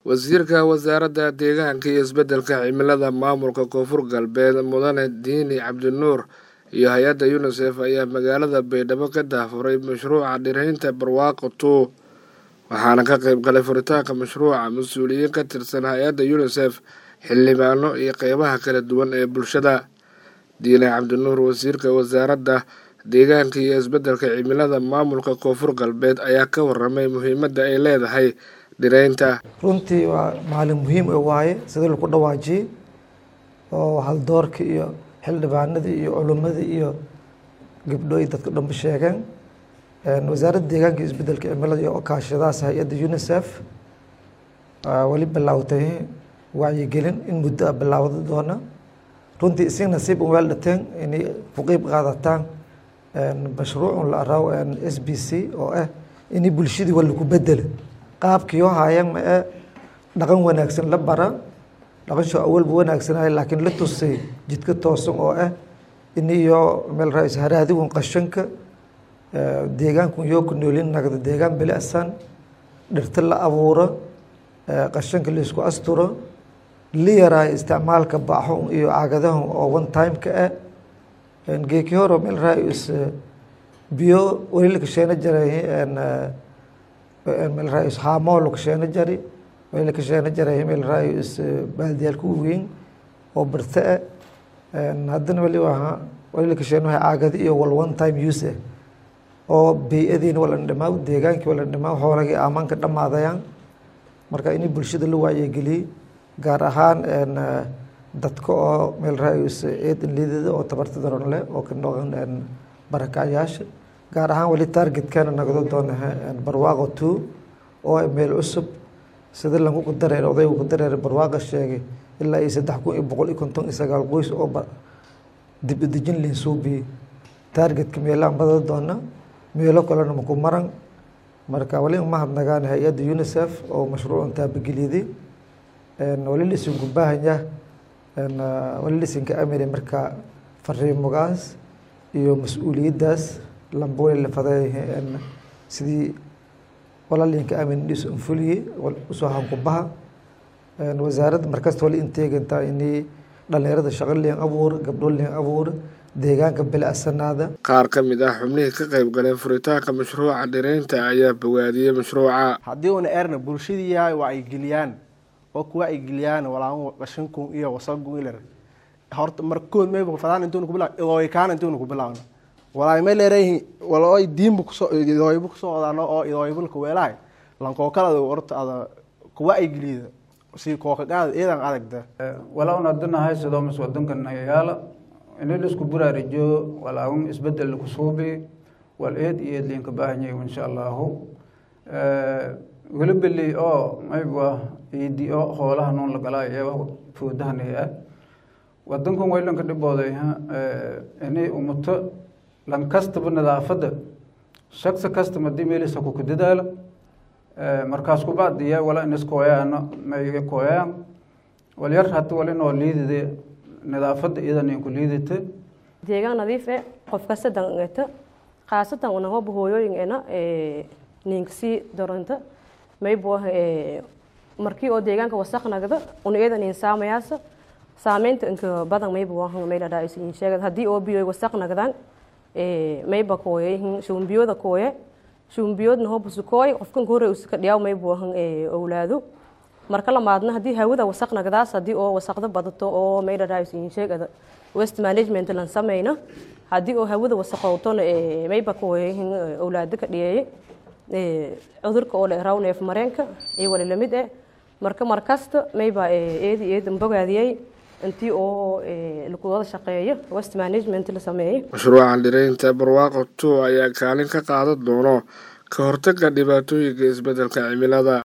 wasiirka wasaaradda deegaanka iyo isbeddelka cimilada maamulka koonfur galbeed mudane diini cabdinuur iyo hay-adda unisef ayaa magaalada baydhabo ka daafuray mashruuca dhiraynta barwaaqo two waxaana ka qayb galay furitaanka mashruuca mas-uuliyiin ka tirsan hay-adda unisef xildhibaano iyo qeybaha kala duwan ee bulshada diine cabdinuur wasiirka wasaaradda deegaanka iyo isbeddelka cimilada maamulka koonfur galbeed ayaa ka waramay muhiimadda ay leedahay dhiraynta runtii waa maalin muhiim waaye sidii lagu dhawaajiyey oo haldoorka iyo xildhibaanadii iyo culimmadii iyo gabdho ay dadka dhanba sheegeen wasaaradda deegaanka iyo isbeddelka cimilada iyo kaashadaas hay-adda unisef weli bilaawtay wacyigelin in muddo a bilaawda doona runtii isii nasiib un weel dhateen inay ku qeyb qaadataan mashruucun la araaw s b c oo ah inay bulshadii waa lagu bedela qaabkii oo haayeen ma ee dhaqan wanaagsan la bara dhaqanshoo awalba wanaagsanay laakiin la tusay jidka toosan oo ah in iyo meel ra haraadigun qashanka deegaankun yoo ku noolin nagda deegaan bilicsan dhirta la abuuro qashanka laisku asturo la yaraayo isticmaalka baaxon iyo caagadahan oo one time-ka ah geeki horo meel raa-is biyo weli la kasheena jaray meel raa-is haamoo la kasheena jari weli la kasheena jaray meel raa-is baaldiyaalka weyn oo birta ah haddana weli waa weli la kasheena wahay caagada iyo wal one time use ah oo bey-adiina walan dhamaa deegaankii walan dhamaa xoolagii aamaanka dhamaadayaan marka inay bulshada la waayegeliyey gaar ahaan dadka oo meel ra-is eedan liidada oo tabarta daron leh oo ka noqon barakacyaasha gaar ahaan weli targetkana nagdo doona barwaaqo two oo meel cusub sida lagu ku dareer odaygu ku dareer barwaaqa sheegay ilaa iyo saddex kun iyo boqol iyo konton iyo sagaal qoys oo dib udejin liin suubiyey targetka meelaan bada doona meelo kalena maku maran marka wali umahadnagaan hay-adda unisef oo mashruucan taabageliyaday wali laisinku baahanya wali laisinka amire marka fariimogaas iyo mas-uuliyaddaas lamba wali la faday sidii walaalinka amin dhis unfuliye usoo hankubaha wasaaradda markasta wali inteegantaa inay dhalinyarada shaqo liin abuur gabdho liin abuur deegaanka bilicsanaada qaar ka mid ah xubnihii ka qayb galeen furitaanka mashruuca dhiraynta ayaa bogaadiyey mashruuca haddii una erna bulshadii yahay waa ay geliyaan oo kuwa ay geliyaan walaan qashinkun iyo wasagun ilar horta markood mayba fadaan intuuna ku bilaw idooykaan intuuna ku bilaawna walaay may leereyihin walooy diinba kusoo idooyba kusoo odaano oo idooybalka weelahay lankookala horta ada kuwa ay geliyda si kookagaada eedan adagda walauna adanahay sidoo mas wadankan yaala ini laisku buraarijo walaagun isbedel laku suubi wal eed iyo eed liinka baahanyay insha allahu welibeli oo mayba iidi o hoolaha noon lagalaayo eeba foodahanay ah wadankan waylanka dhibooday ini umuto lan kastaba nadaafadda shaksa kastaba hadii meelisa kuku dadaalo markaas kubacdiya wala inis kooyaano may kooyaan walyar hata wali noo liidide nadaafadda iyadan inku liidata deegaan nadiif e qof kasta daneta khaasatan unahoba hooyooyingeena ninkasii doranta maybo markii oo deegaanka wasaq nagda una iyadan in saamayaasa saameynta inka badan mayba wahan mayladhaa isin sheegad haddii oo biyo wasaq nagdaan mayba kooye shumbiyooda kooye shumbiyoodna hoba sukooy qofkan hore uska dhiyaaw mayba wahan owlaado marka lamaadna haddii hawada wasaq nagdaas haddii oo wasaqda badato oo mayladhaa isin sheegada west management lan sameyna haddii oo hawada wasaqowtona mayba kooye owlaado ka dhiyeeye cudurka oo la eraw neef mareenka iyo wali lamid eh marka markasta mayba eedi eedan bogaadiyey intii oo lagu wada shaqeeyo west management la sameeyey mashruucan dhiraynta barwaaqo two ayaa kaalin ka qaadan doono ka hortagga dhibaatooyinka isbeddelka cimilada